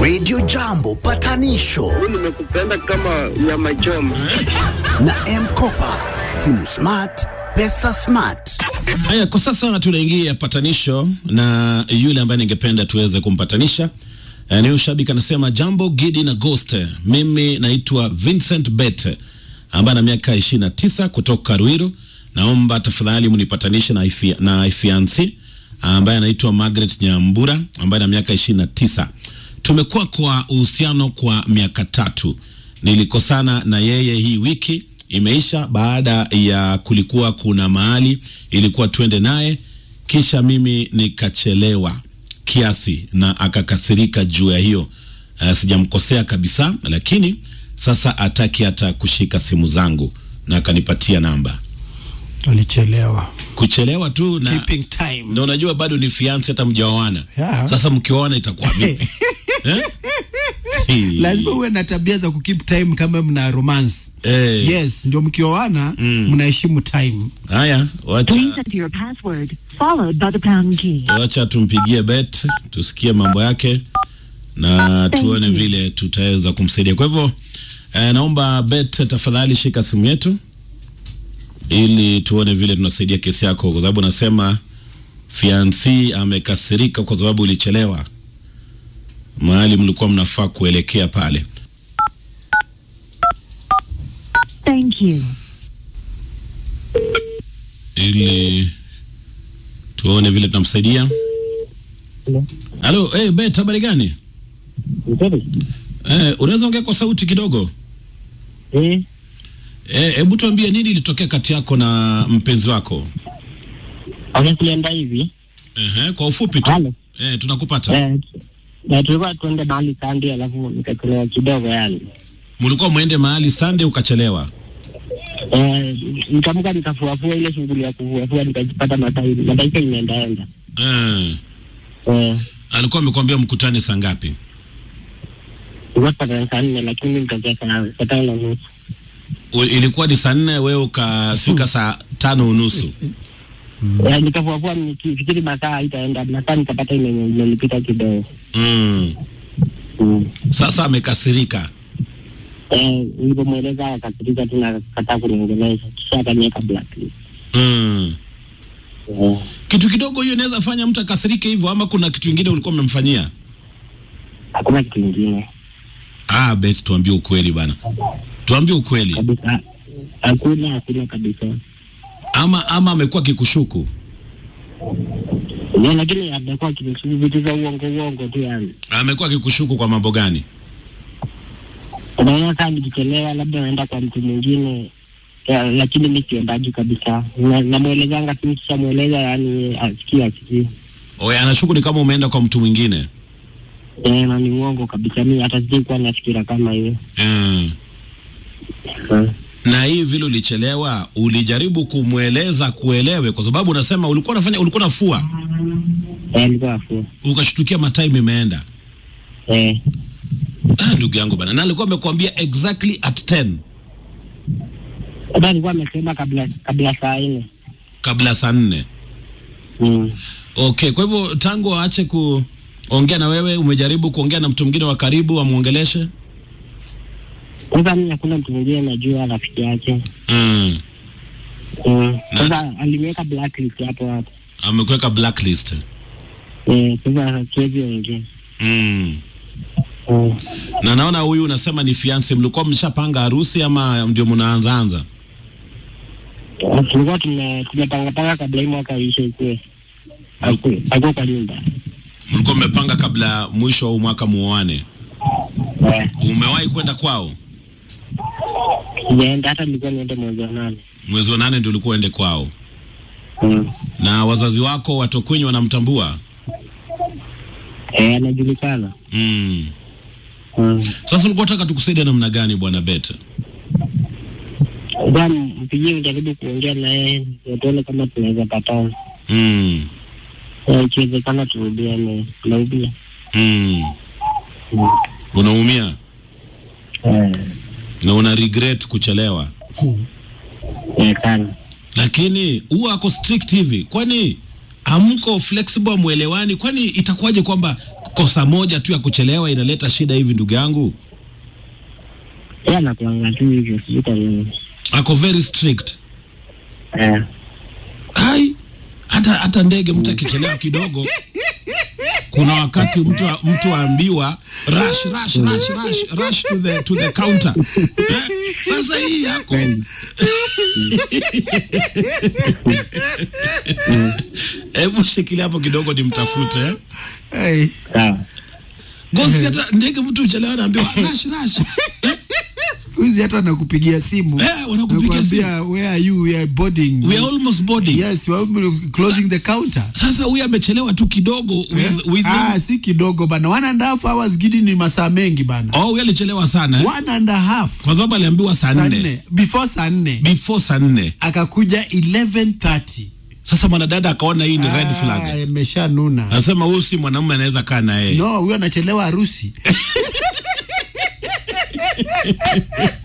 Radio Jambo patanisho nimekupenda kama nyama choma. na Mkopa, simu smart, pesa smart. Haya, kwa sasa tunaingia patanisho na yule ambaye ningependa tuweze kumpatanisha Eh, ni huyu shabiki anasema, jambo Gidi na Ghost, mimi naitwa Vincent Bet ambaye ana miaka 29 kutoka Ruiru. Naomba tafadhali mnipatanishe na ifi, na ifiansi ambaye anaitwa Margaret Nyambura ambaye ana miaka 29. Tumekuwa kwa uhusiano kwa miaka tatu. Nilikosana na yeye hii wiki imeisha baada ya kulikuwa kuna mahali ilikuwa twende naye, kisha mimi nikachelewa kiasi na akakasirika juu ya hiyo. Uh, sijamkosea kabisa, lakini sasa ataki hata kushika simu zangu na akanipatia namba. Alichelewa. Kuchelewa tu na Keeping time. na unajua bado ni fiance, hata mjaoana. Yeah. Sasa mkioana itakuwa vipi? eh? Hii. Lazima uwe na tabia za kukeep time kama mna romance. Eh. Yes, ndio mkioana mnaheshimu time. Haya, wacha Please enter your password followed by the pound key. wacha tumpigie Bet tusikie mambo yake na tuone you. vile tutaweza kumsaidia. Kwa hivyo eh, naomba Bet tafadhali shika simu yetu ili tuone vile tunasaidia kesi yako, kwa sababu nasema fiansi amekasirika kwa sababu ulichelewa mahali mlikuwa mnafaa kuelekea pale. Thank you. ili tuone vile tunamsaidia. Halo, hey, Bet, habari gani? Eh, unaweza ongea kwa sauti kidogo? Eh, Eh, hebu tuambie nini ilitokea kati yako na mpenzi wako? okay, tulienda hivi. Ehe, kwa ufupi tu. Halo. Eh, tunakupata. Eh, na tulikuwa tuende mahali kandi, alafu nikachelewa kidogo yani. Mlikuwa mwende mahali Sunday ukachelewa. Eh, nikaamka nikafuafua ile shughuli ya kufuafua, nikajipata matai mataika imeendaenda. Eh, Eh, alikuwa amekwambia mkutane saa ngapi? tulikuwa tupatana saa nne, lakini nikajia saa saa tano na nusu. U- Ilikuwa ni saa nne, wewe ukafika saa tano unusu. Eh, nikafuafua nikifikiri masaa haitaenda, masaa nikapata ime- imenipita kidogo. Mm. Mm. Sasa amekasirika. Eh, nilipomweleza akakatiza tu na kataa kuniongelesha, kisha akaniweka blacklist. Mm. Eh, Kitu kidogo hiyo inaweza fanya mtu akasirike hivyo, ama kuna kitu kingine ulikuwa umemfanyia? hakuna kitu ingine Ah, Bet, tuambie ukweli bana, tuambie ukweli. kabisa, hakuna hakuna kabisa. Ama ama amekuwa kikushuku? Yeah, lakini amekuwa akinisu vitu za uongo uongo tu yani. Amekuwa kikushuku kwa mambo gani? Unaona saa nikichelewa labda naenda kwa mtu mwingine ya, lakini mi siendaji kabisa. Na- Namwelezanga tu sishamweleza yani asikii asikii. Oye, anashuku ni kama umeenda kwa mtu mwingine. Eh, na ni uongo kabisa, mi hata sijai kuwa na fikira kama hiyo. Mm. Eh, Na hii vile ulichelewa, ulijaribu kumweleza kuelewe, kwa sababu unasema ulikuwa unafanya ulikuwa nafua, eh, alikuwa afua. ukashtukia matime imeenda. Eh, Ah, ndugu yangu bana, na alikuwa amekwambia exactly at 10 hata alikuwa amesema kabla kabla saa nne. kabla saa nne. Mm. Okay, kwa hivyo tangu aache kuongea na wewe, umejaribu kuongea na mtu mwingine wa karibu amwongeleshe? Sasa mi hakuna mtu mwingine najua rafiki yake. Mm. Mm. Na- Sasa aliniweka blacklist hapo hapo. Amekuweka blacklist. Eh, sasa siwezi ongea. Mm. Mm. Na naona huyu unasema ni fiance, mlikuwa mshapanga harusi ama ndio mnaanzaanza? Eh, Tulikuwa tume- tumepangapanga kabla hii mwaka ishe ikue. Aku- Akuwa kwa nyumba. Mlikuwa mmepanga kabla mwisho wa huu mwaka muoane. Eh, Umewahi kwenda kwao? sijaenda hata nilikuwa niende mwezi wa nane. Mwezi wa nane ndio ulikuwa ende kwao, Mm. na wazazi wako watokwenyi wanamtambua? Eh, anajulikana. Mm. Mm. Sasa ulikuwa unataka tukusaidia namna gani bwana Bet? Sasa mpigie ujaribu kuongea naye ndio tuone kama tunaweza patana. Mm. Eh, Ikiwezekana turudiane. Tunarudia. Mm. Mm. Unaumia Eh, na una regret kuchelewa, eh, sana. lakini huwa ako strict hivi, kwani amko flexible, mwelewani? Kwani itakuwaje kwamba kosa moja tu ya kuchelewa inaleta shida hivi ndugu yangu Yeye anakuanga tu hivyo, sijui kwa nini. ako very strict Eh, hai hata hata ndege mtu akichelewa kidogo kuna wakati mtu mtu aambiwa rush rush rush rush rush to the to the counter eh, sasa hii yako hebu shikilia hapo kidogo nimtafute eh? Hey. sawa. Gosi hata ndege mtu uchelewa naambiwa rush rush Siku hizi hata nakupigia simu Eh, wanakupigia Nakuambia, where are you we are boarding we are almost boarding yes we are closing the counter sasa huyu amechelewa tu kidogo with, with ah, si kidogo bana one and a half hours gidi ni masaa mengi bana oh huyu alichelewa sana eh? one and a half kwa sababu aliambiwa saa saa nne nne before saa nne before saa nne akakuja 11:30 sasa mwanadada akaona hii ni red flag amesha nuna anasema huyu si mwanamume anaweza kaa na yeye no huyo anachelewa harusi